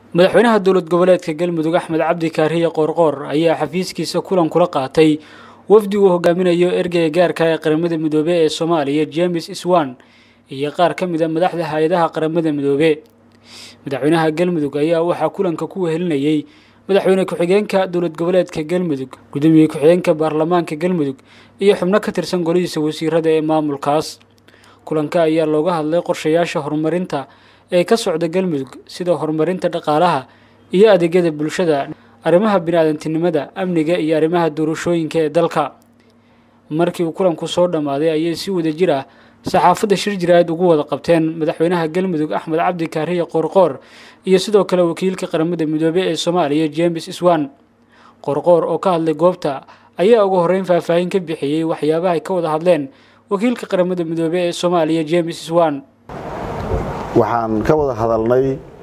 madaxweynaha dowlad goboleedka galmudug axmed cabdi kaariye qoorqoor ayaa xafiiskiisa kulan kula qaatay wafdi uu hogaaminayo ergeyga gaarka ee qaramada midoobe ee soomaaliya james iswan iyo qaar ka mid a madaxda hay-adaha qaramada midoobe madaxweynaha galmudug ayaa waxaa kulanka ku wehelinayey madaxweyne ku-xigeenka dowlad goboleedka galmudug gudoomiye ku-xigeenka baarlamaanka galmudug iyo xubno ka tirsan golihiisa wasiirada ee maamulkaas kulanka ayaa looga hadlay qorshayaasha horumarinta ee ka socda galmudug sida horumarinta dhaqaalaha iyo adeegyada bulshada arrimaha bini-aadantinimada amniga iyo arrimaha doorashooyinka ee dalka markii uu kulanku soo dhammaaday ayay si wada jir ah saxaafadda shir jiraad ugu wada qabteen madaxweynaha galmudug axmed cabdi kaariye qoorqoor iyo sidoo kale wakiilka qaramada midoobe ee soomaaliya james iswan qoorqoor oo ka hadlay goobta ayaa ugu horreyn faahfaahin ka bixiyey waxyaabaha ay ka wada hadleen wakiilka qaramada midoobe ee soomaaliya james iswan waxaan ka wada hadalnay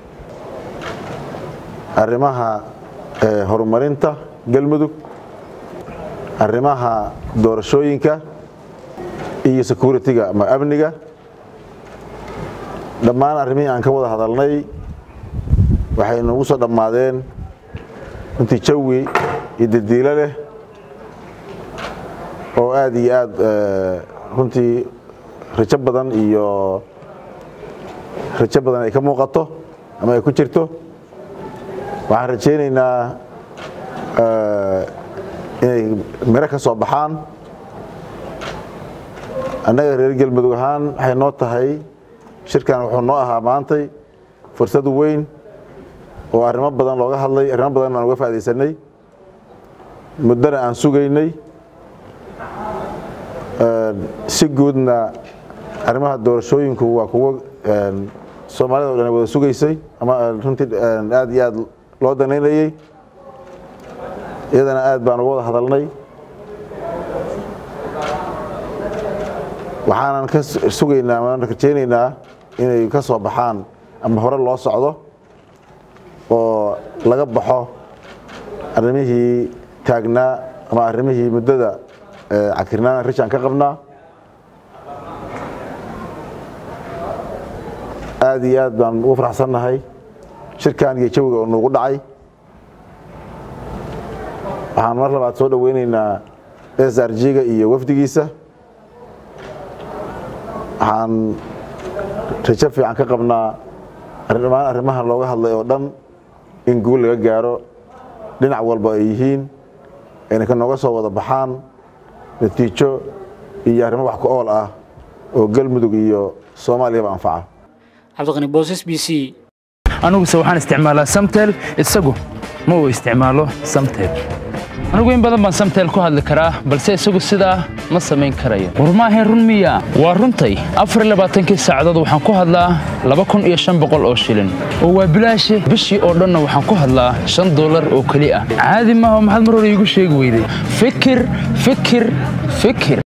arrimaha horumarinta galmudug arrimaha doorashooyinka iyo security-ga ama amniga dhammaan arrimihii aan ka wada hadalnay waxay noogu soo dhammaadeen runtii jawi iyo dadiilo leh oo aad iyo aad runtii rajo badan iyo rajo badan ay ka muuqato ama ay ku jirto waxaan rajaynaynaa inay miro ka soo baxaan annaga reer galmudug ahaan waxay noo tahay shirkan wuxuu noo ahaa maantay fursad weyn oo arrimo badan looga hadlay arrimo badan aan uga faa'idaysanay muddana aan sugaynay si guudna arrimaha doorashooyinku waa kuwo soomaalida o dhan wada sugaysay ama runtii aad iyo aad loo danaynayey iyadana aad baan uga wada hadalnay waxaanan ka sugaynaa maan rajaynaynaa inay ka soo baxaan ama hore loo socdo oo laga baxo arrimihii taagnaa ama arrimihii muddada cakirnaan rishaan ka qabnaa aad iyo aad baan ugu faraxsannahay shirkan iyo jawiga oo nuugu dhacay waxaan mar labaad soo dhoweynaynaa s r g-ga iyo wafdigiisa waxaan rajo fiican ka qabnaa dhammaan arrimaha looga hadlay oo dhan in guul laga gaaro dhinac walba ay yihiin ayna ka nooga soo wada baxaan natiijo iyo arrimo wax ku ool ah oo galmudug iyo soomaaliyaba anfaca cabdiqani boosas b c aniguse waxaan isticmaalaa samtel isagu ma uu isticmaalo samtel anigu in badan baan samtel ku hadli karaa balse isagu sidaa ma samayn karayo war maahayn run miya waa runtay afarlabaaatankii saacadood waxaan ku hadlaa laba kun iyo shan boqol oo shilin oo waa bilaashe bishii oo dhanna waxaan ku hadlaa shan dollar oo keli ah caadi maaha maxaad mar hore iigu sheegi weyday fikir fikir fikir